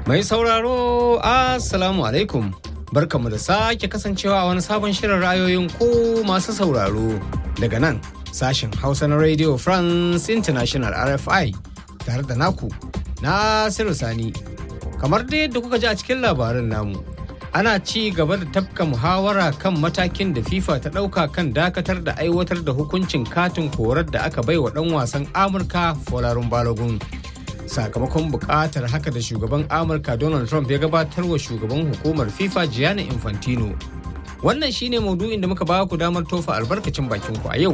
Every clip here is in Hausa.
Mai sauraro, Assalamu alaikum. Barkamu da sake kasancewa a wani sabon shirin ra'ayoyin ko masu sauraro daga nan sashen Hausa na Radio France International RFI tare da naku Nasiru Sani. Kamar dai yadda kuka ji a cikin labarin namu, ana ci gaba da tafka muhawara kan matakin da FIFA ta ɗauka kan dakatar da aiwatar da hukuncin katin korar da aka bai wa ɗan wasan Amurka Folarun Balogun. Sakamakon buƙatar haka da shugaban Amurka Donald Trump ya gabatar wa shugaban hukumar FIFA Gianni Infantino. Wannan shine maudu'in da muka ba ku damar tofa albarkacin bakin ku a yau.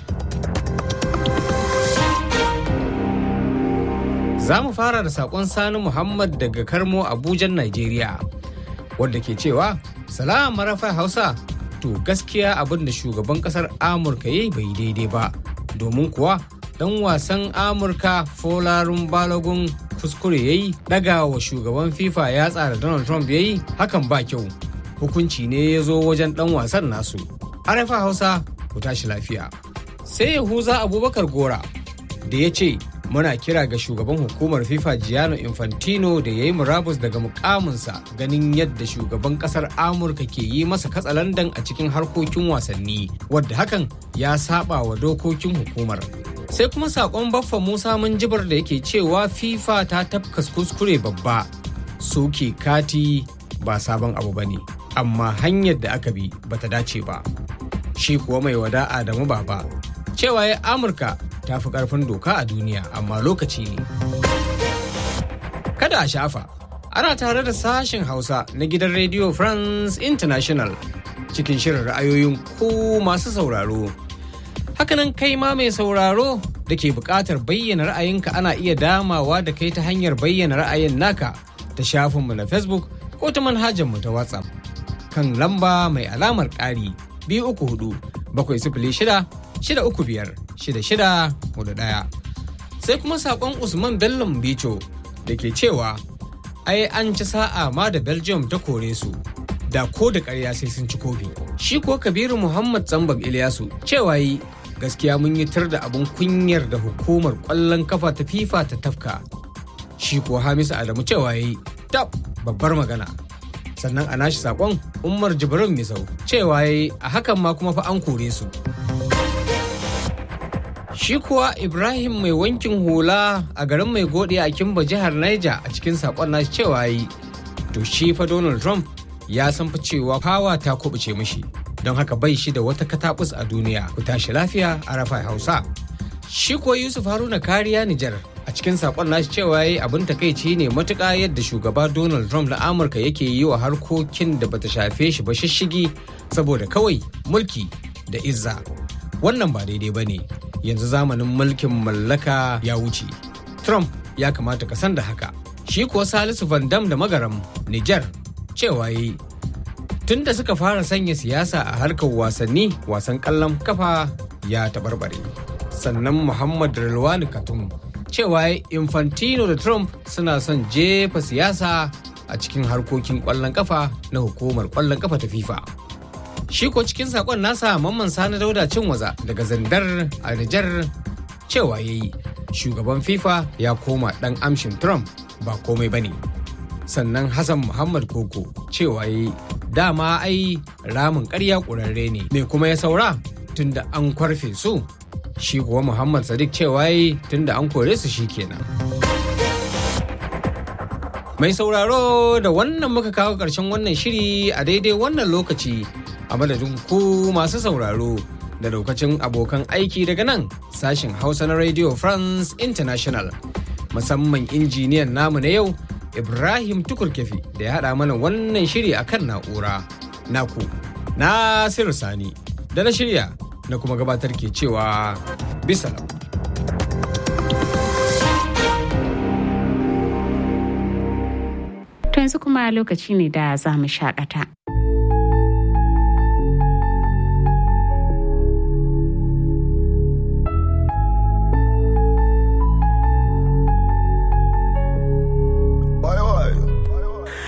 Za mu fara da saƙon Sani Muhammad daga Karmo Abujan, Najeriya. wadda ke cewa salam marafa hausa to gaskiya abin da shugaban kasar amurka ya yi bai daidai ba domin kuwa dan wasan amurka folarun balogun kuskure ya yi daga wa shugaban fifa ya tsara donald trump ya yi hakan ba kyau hukunci ne ya zo wajen dan wasan nasu arafa hausa ku tashi lafiya sai yahuza abubakar gora da ya ce muna kira ga shugaban hukumar fifa giano infantino da ya yi murabus daga mukaminsa ganin yadda shugaban kasar amurka ke yi masa katsalandan a cikin harkokin wasanni wadda hakan ya saba wa dokokin hukumar sai kuma sakon baffa musa jibar da yake cewa fifa ta tafkas kuskure babba soke kati ba sabon abu ba ne amma hanyar da aka bi bata dace ba shi kuwa mai wada adamu baba cewa ya amurka ta fi karfin doka a duniya amma lokaci ne kada a shafa ana tare da sashen hausa na gidan radio france international cikin shirin ra'ayoyin ku masu sauraro hakanan kai ma mai sauraro da ke buƙatar bayyana ra'ayinka ana iya damawa da kai ta hanyar bayyana ra'ayin naka ta shafinmu na facebook ko ta manhajarmu ta whatsapp kan lamba mai alamar ƙari biyu uku hudu bakwai sifili shida shida uku biyar shida shida hudu ɗaya sai kuma saƙon usman bello bicho da ke cewa ai an ci sa'a ma da belgium ta kore su da ko da ƙarya sai sun ci kofi shi ko kabiru muhammad zambab ilyasu cewa yi gaskiya mun yi tar da abin kunyar da hukumar ƙwallon kafa ta fifa ta tafka shi ko hamisu adamu cewa yi tab babbar magana sannan a nashi saƙon umar jibrin misau cewa yi a hakan ma kuma fa an kore su Shi kuwa Ibrahim mai wankin hula a garin mai gode a Kimba jihar Niger a cikin sakon nashi cewa yi. To shi fa Donald Trump ya san fa cewa fawa ta kubuce mishi. Don haka bai shi da wata katabus a duniya. Ku tashi lafiya a rafa Hausa. Shi kuwa Yusuf Haruna kariya Nijar a cikin sakon nashi cewa yi abin takaici ne matuƙa yadda shugaba Donald Trump na Amurka yake yi wa harkokin da bata shafe shi ba shishigi saboda kawai mulki da izza. Wannan ba daidai ba ne. yanzu zamanin mulkin mallaka ya wuce. Trump ya kamata ka san da haka. Shi kuwa Salisu Van Dam da Magaram, Nijar, cewa yi. Tun da suka fara sanya siyasa a harkar wasanni, wasan kallon kafa ya taɓarɓare. Sannan Muhammad Rilwani Katum, cewa Infantino da Trump suna son jefa siyasa a cikin harkokin ƙwallon kafa na hukumar ƙwallon kafa ta FIFA. shi ko cikin sakon nasa mamman sani dauda cin waza daga zandar a Nijar cewa ya yi shugaban fifa ya koma dan amshin trump ba komai bane sannan hassan muhammad koko cewa ya yi dama ai ramin karya ƙurarre ne me kuma ya saura tunda an kwarfe su shi kuwa muhammad sadiq cewa ya yi tunda an kore su shi kenan mai sauraro da wannan muka kawo ƙarshen wannan shiri a daidai wannan lokaci a madadin ku masu sauraro da daukacin abokan aiki daga nan sashen hausa na radio france international musamman injiniyan namu na yau ibrahim tukurkefi da ya haɗa mana wannan shiri a kan na'ura naku nasiru sani da na shirya na kuma gabatar ke cewa bisalam To yanzu kuma lokaci ne da za mu shakata.